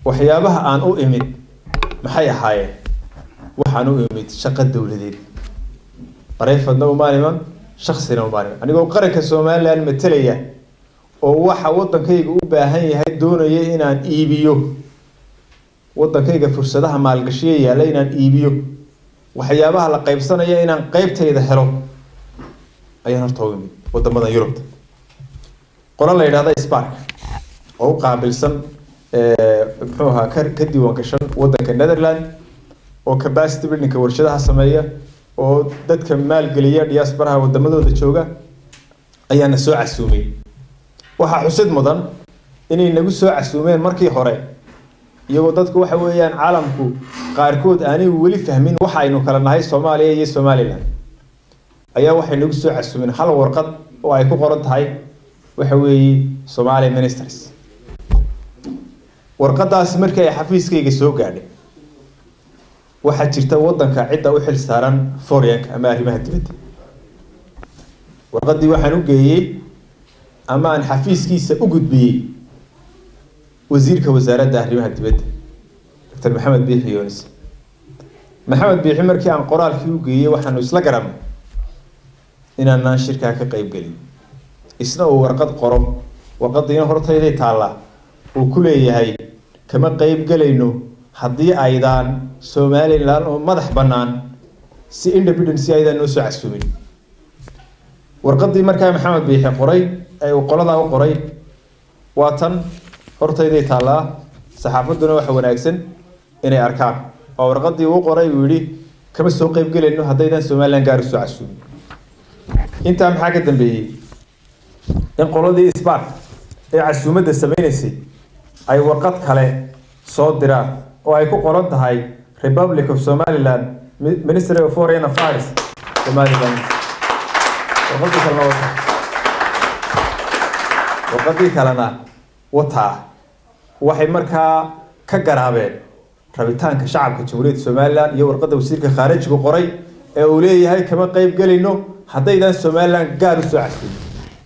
waxyaabaha aan u imid maxay ahaayeen waxaan u imid shaqo dowladeed barayfadna umaan iman shaksina umaan iman anigoo qaranka somalilan matalaya oo waxa waddankayga u baahan yahay doonaya inaan iibiyo waddankayga fursadaha maalgashiya yaalla inaan iibiyo waxyaabaha la qaybsanaya inaan qeybtayda helo ayaan horta u imid wadamadan yurubta qola la yidhahda spark oo u qaabilsan muxuu ahaa ka ka diiwaan gashan waddanka netherland oo capacity buildingka warshadaha sameeya oo dadka maalgeliya diasporaha wadamadooda jooga ayaana soo casuumay waxaa xusid mudan inay nagu soo casuumeen markii hore iyagoo dadku waxa weeyaan caalamku qaarkood aanay weli fahmin waxa aynu kala nahay soomaaliya iyo somalilan ayaa waxay nagu soo casuumeen hal warqad oo ay ku qoran tahay waxa weeye somali ministers warqadaas markii ay xafiiskayga soo gaadhay waxaa jirta waddanka cidda u xil saaran foreign ama arrimaha dibadda warqadii waxaan u geeyey ama aan xafiiskiisa u gudbiyey wasiirka wasaaradda arrimaha dibadda doctor maxamed biixi yunis maxamed biixi markii aan qoraalkii u geeyey waxaanu isla garanay inaanaan shirkaa ka qeyb gelin isna uu warqad qoro warqadiina hortayday taallaa uu ku leeyahay kama qeyb gelayno haddii aydaan somalilan oo madax bannaan si independence aydaan noo soo casuumin warqadii markaa maxamed biixi qoray ee uu qoladaa u qoray waa tan hortayday taallaa saxaafadduna waxa wanaagsan inay arkaan waa warqadii uu qoray uu yidhi kama soo qeyb gelayno haddaydaan somalilan gaar usoo casuumin intaa maxaa ka dambeeyey in qoladii spark ee casuumadda sameynaysay ay warqad kale soo diraan oo ay ku qoran tahay republic of somaliland ministry of foreign affairs somaliland warqadii kalena wata warqadii kalena wataa waxay markaa ka garaabeen rabitaanka shacabka jamhuuriyadda somaliland iyo warqadda wasiirka khaarijigu qoray ee uu leeyahay kama qeyb gelayno haddaydaan somaliland gaar usoo casuumin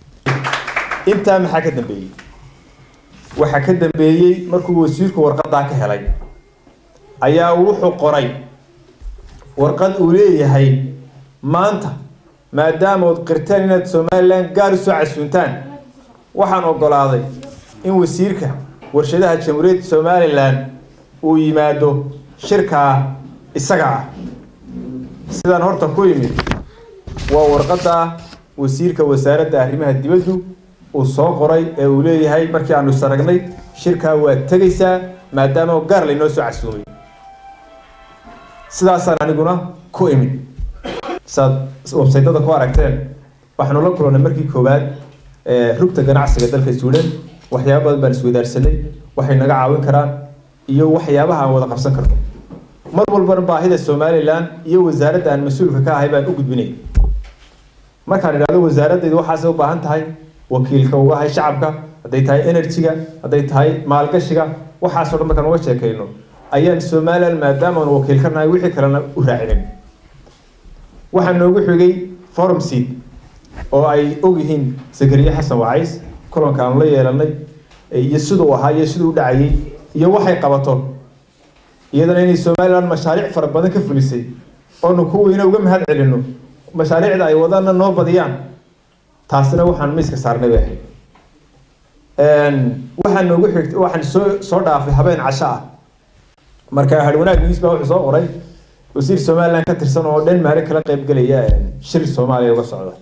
intaa maxaa ka dambeeyey waxaa ka dambeeyey markuu wasiirku warqadaa ka helay ayaa wuxuu qoray warqad uu leeyahay maanta maadaama ood qirteen inaad somalilan gaar usoo casuuntaan waxaan ogolaaday in wasiirka warshadaha jamhuuriyadda somalilan uu yimaado shirkaa isaga ah sidaan horta ku yimid waa warqadda wasiirka wasaaradda arrimaha dibaddu uu soo qoray ee uu leeyahay markii aanu saragnay shirkaa waad tegaysaa maadaama gaar laynoo soo casuumay sidaasaan aniguna ku imid saad websaytada ku aragteen waxaanu la kulannay markii koowaad rugta ganacsiga dalka suudhan waxyaaba badan baan iswadaarsanay waxay naga caawin karaan iyo waxyaabaha aan wada qabsan karno mar walbana baahida somalilan iyo wasaaradda aan mas-uulka ka ahay baan u gudbinay markaan idhahdo wasaaradaydu waxaasay u baahan tahay wakiilka uga ahay shacabka hadday tahay energy-ga hadday tahay maalgashiga waxaasoo dhan markaan uga sheekayno ayaan somalilan maadaama aan wakiil ka nahay wixii kalena u raacinin waxaa noogu xigay forum seed oo ay ogyihiin zakariya xasan wacays kulanka aanu la yeelanay iyo siduu ahaa iyo siduu u dhacayay iyo waxay qabato iyadana inay somalilan mashaariic fara badan ka fulisay oonu kuweyna uga mahad celino mashaariicda ay wadaana noo badiyaan taasina waxaan miiska saarnay bay ahayd waxaa noogu xigt waxaan soo soo dhaafay habeen casho ah marka harwanaag news baa wuxuu soo qoray wasiir somaliland ka tirsan oo denmark kala qayb gelaya shir soomaaliya uga socda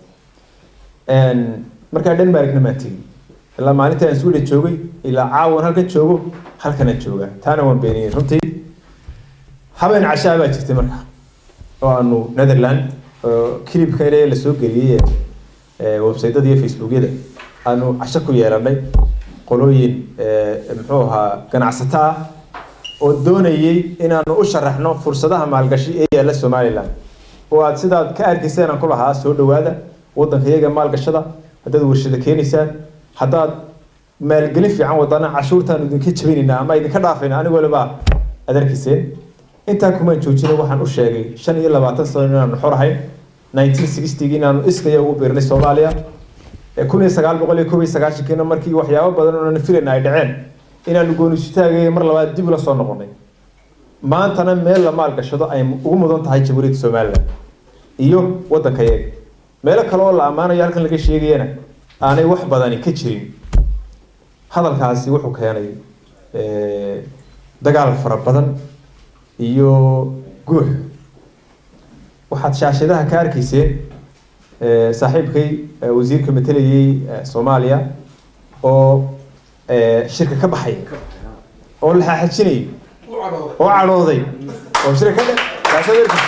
markaa denmarkna maan tegin ilaa maalinta aan sweden joogay ilaa caawan halkan joogo halkana jooga taana waan beeniyey runtii habeen cashaa baa jirtay marka oo aanu netherland kilibka ile lasoo geliyey websaytada iyo facebookyada aanu casho ku yeelanay qolooyin muxuu ahaa ganacsato ah oo doonayay inaanu u sharaxno fursadaha maalgashi ee yaalla somaliland oo aad sidaad ka arkayseen aan ku lahaa soo dhawaada waddanka iyaga maalgashada haddaad warshada keenaysaan haddaad maalgelin fiican wadana cashuurtaan idinka jabinaynaa ama idinka dhaafayna anigo lebaa aad arkayseen intaa kumaan joojina waxaan u sheegay shan iyo labaatan sano inaanu xor ahayn nineteen sixtygii inaanu iskaya ugu biirnay soomaaliya kun iyo sagaal boqol iyo kob iyo sagaashankiina markii waxyaabo badan oonan filayna ay dhaceen inaanu goonisitaagaya mar labaad dib ula soo noqonay maantana meel la maalgashado ay ugu mudan tahay jamhuuriyadda somalilan iyo waddanka yaga meelo kale oo la ammaanayo halkan laga sheegayana aanay wax badani ka jirin hadalkaasi wuxuu keenay dagaal fara badan iyo guux waxaad shaashadaha ka arkayseen saaxiibkay wasiirka matelayay soomaaliya oo shirka ka baxay oo la xaaxajinayay oo cadhooday oo shirka ka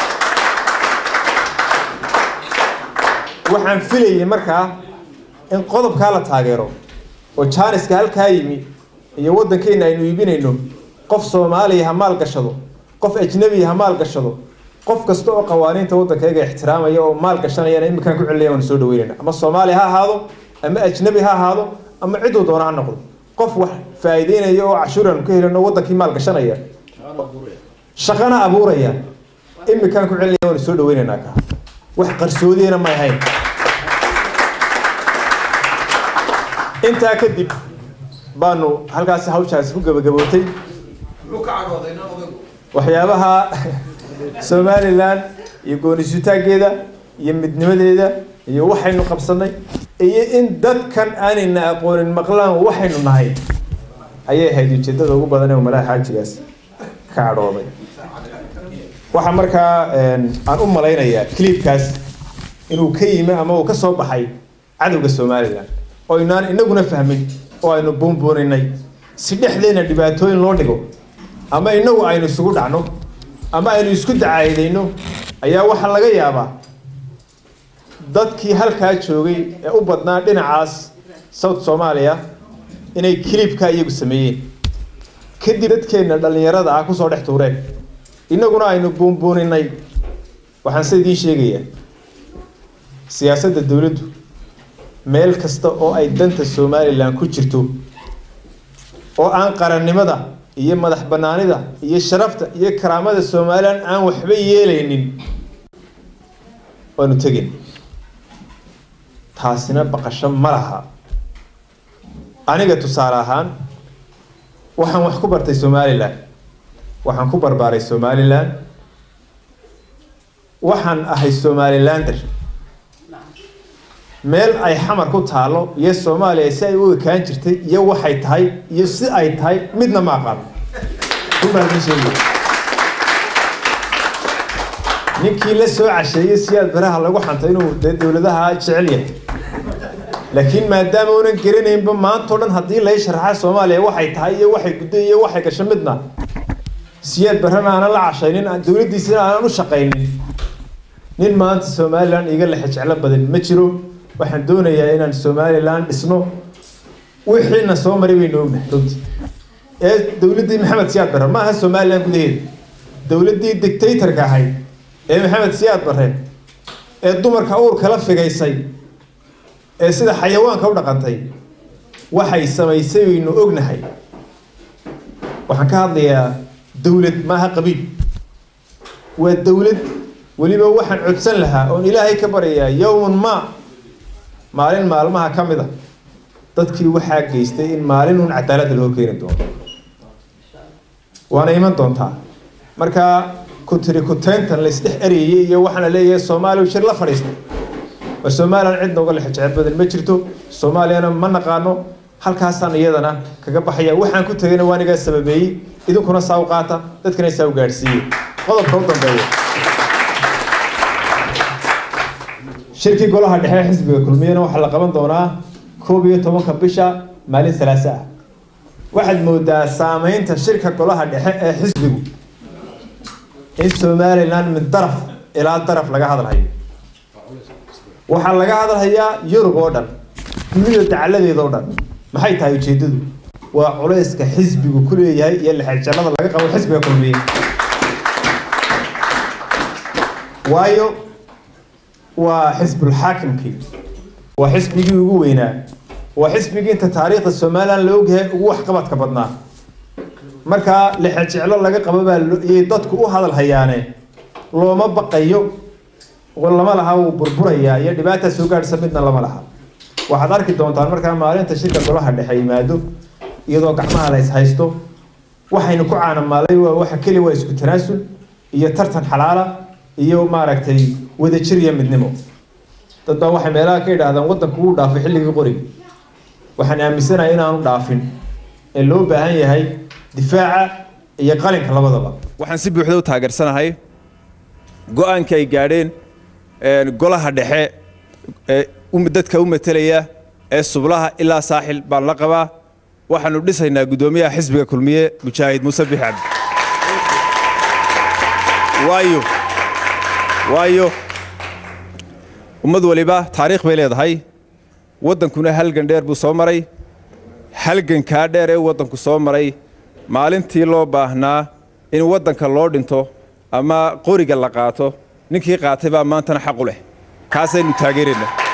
waxaan filayay markaa in qodobkaa la taageero oo jaaniska halkaa yimi iyo waddankeena aynu iibinayno qof soomaaliya ha maal gashado qof ajnabiya ha maal gashado qof kasta oo qawaaniinta waddankayga ixtiraamaya oo maal gashanayana iminkaan ku celinaya waanu soo dhaweynayna ama soomaaliya ha ahaado ama ajnabi ha ahaado ama ciduu doona ha noqdo qof wax faa'iideynaya oo cashuur aanu ka helino waddankii maal gashanaya shaqana abuuraya iminkaan ku celinaya waanu soo dhaweynaynaa ka wax qarsoodiyana may ahayn intaa kadib baanu halkaasi hawshaasi ku gabagabootay waxyaabaha somalilan iyo goonisutaankeeda iyo midnimadeeda iyo waxaynu qabsanay iyo in dadkan aanayna aqoonin maqlaan waxaynu nahay ayay ahayd ujeedada ugu badan ee umalaha xaajigaas ka cadhooday waxaa markaa aan u malaynayaa clipkaas inuu ka yimi ama uu ka soo baxay cadowga somalilan oo inaan inaguna fahmin oo aynu buunbuuninay si dhexdeena dhibaatooyin loo dhigo ama inagu aynu isugu dhacno ama aynu isku dacaydayno ayaa waxaa laga yaabaa dadkii halkaa joogay ee u badnaa dhinacaas south soomaaliya inay clipka iyagu sameeyeen kadib dadkeenna dhallinyarada ah kusoo dhex tuureen inaguna aynu buunbuuninay waxaan se idiin sheegayaa siyaasadda dowladdu meel kasta oo ay danta somalilan ku jirto oo aan qarannimada iyo madax banaanida iyo sharafta iyo karaamada somalilan aan waxba yeelaynin waanu tegin taasina baqasho ma laha aniga tusaale ahaan waxaan wax ku bartay somalilan waxaan ku barbaaray somalilan waxaan ahay somalilander meel ay xamar ku taalo iyo soomaaliya si ay u ekaan jirtay iyo waxay tahay iyo si ay tahay midna ma aqaano ninkii la soo casheeyey siyaad baraha lagu xantay inuu dee dowladaha jecel yahay laakiin maadaama unan garanaynba maantao dhan haddii lay sharaxa soomaaliya waxay tahay iyo waxay guddo iyo waxay gasho midna siyaad barrana aanan la cashaynin dowladdiisina aanan u shaqaynin nin maanta somalilan iga lexe jeclo badan ma jiro waxaan doonayaa inaan somalilan dhisno wixiina soo maray baynu ognahay runtii ee dowladdii maxamed siyaad barre ma aha somalilan gudaheeda dowladdii dictatorka ahayd ee maxamed siyaad barre ee dumarka uurka la figaysay ee sida xayawaanka u dhaqantay waxay samaysay baynu ognahay waxaan ka hadlayaa dowlad maaha qabiil waa dowlad weliba waxaan codsan lahaa oon ilaahay ka baryayaa yowman ma maalin maalmaha ka mid a dadkii waxaa geystay in maalin uun cadaaladda loo keeni doono waana iman doontaa marka kutiri kuteyntan la isdhex erayay iyo waxaan la leeyahay soomaaliya shir la fadhiistay waa somalilan cidna uga lex jecel badan ma jirto soomaaliyana ma naqaano halkaasaan iyadana kaga baxaya waxaan ku tegayna waa anigaa sababeeyey idinkuna saa u qaata dadkana saa u gaadhsiiyey qodobka u dambeeya shirkii golaha dhexe ee xisbiga kulmiyana waxaa la qaban doonaa koob iyo tobanka bisha maalin salaase ah waxaad moodaa saameynta shirka golaha dhexe ee xisbigu in somalilan min daraf ilaa daraf laga hadalhayo waxaa laga hadalhayaa yurub oo dhan dunida dacaladeeda oo dhan maxay tahay ujeedadu waa culayska xisbigu ku leeyahay iyo lexejallada laga qabo xisbiga kulmiye waayo waa xisbulxaakimkii waa xisbigii ugu weynaa waa xisbigii inta taariikhda somalilan la ogyahay ugu waxqabadka badnaa markaa lexejeclo laga qabo baa iyay dadku u hadal hayaane looma baqayo lama laha wuu burburayaa iyo dhibaataa soo gaadhsa midna lama laha waxaad arki doontaan markaa maalinta shirka golaha dhexe yimaado iyadoo gacmaha la ishaysto waxaynu ku caanamaalay waa waxa keliya waa isku tanaasul iyo tartan xalaala iyo maaragtay wadajir iyo midnimo dad baa waxay meelaha ka yidhaahdaan waddanku wuu dhaafay xilligii qoriga waxaan aaminsanahay inaanu dhaafin ee loo baahan yahay difaaca iyo qalinka labadaba waxaan si buuxda u taageersanahay go-aanka ay gaadheen golaha dhexe ee dadka u matelaya ee sublaha ilaa saaxil baan la qabaa waxaanu dhisaynaa guddoomiyaha xisbiga kulmiye mujaahid muuse bix cabdi waayo waayo ummad waliba taariikh bay leedahay waddankuna halgan dheer buu soo maray halgankaa dheer ee waddanku soo maray maalintii loo baahnaa in waddanka loo dhinto ama qoriga la qaato ninkii qaatay baa maantana xaq u leh kaasaynu taageeraynaa